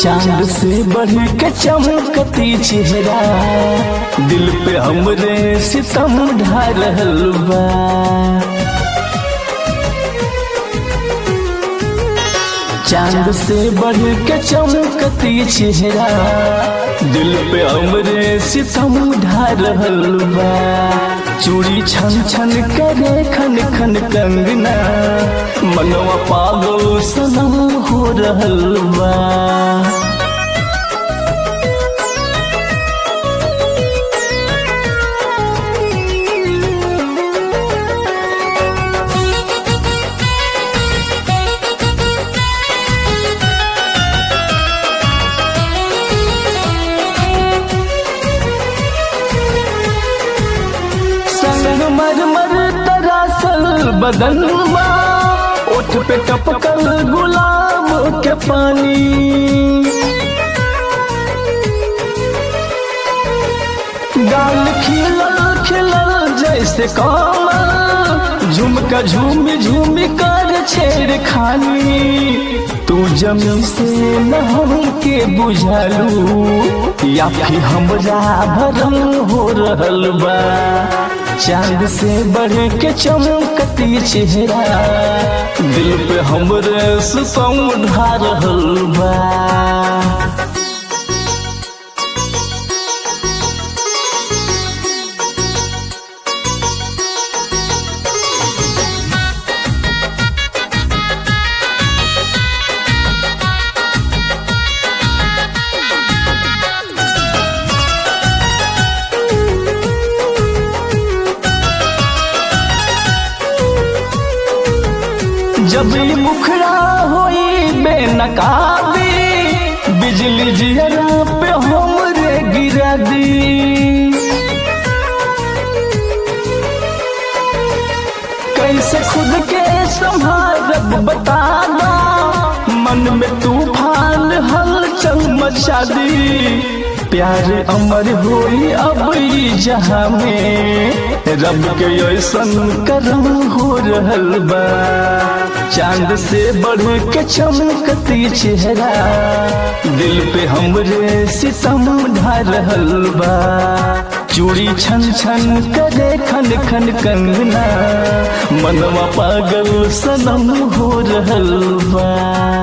चांद से बढ़ के चमकती चेहरा दिल पे हमरे सितम ढा रहल बा चांद से बढ़ के चमकती चेहरा दिल पे हमरे सितम ढा रहल बा चूड़ी छन छन करे खन खन कंगना मनवा पागल सनम हो रहल बा संग मर मर तरासल बदन बा ओठ पे टपकल गुलाब के पानी गाल खिलल खिलल जैसे कमल झुमका झूमी झूमी कर छेड़ खानी तू जमी से नहम के बुझलू या फिर हमरा भरम हो रहल बा चांद से बढ़ के चमकती चेहरा दिल पे हमरे सुसम ढा रहल बा जब ई मुखड़ा होई बेनकाबी बिजली जियरा पे हमरे गिरा दी कैसे खुद के संभारब बता दो मन में तूफान हलचल मचा दी प्यार अमर होई अब ई जहां में रब के ऐसन करम हो रहल बा चांद से बढ़ के चमकती चेहरा दिल पे हमरे सितम ढा रहल बा चूड़ी छन छन करे खन खन कंगना मनवा पागल सनम हो रहल बा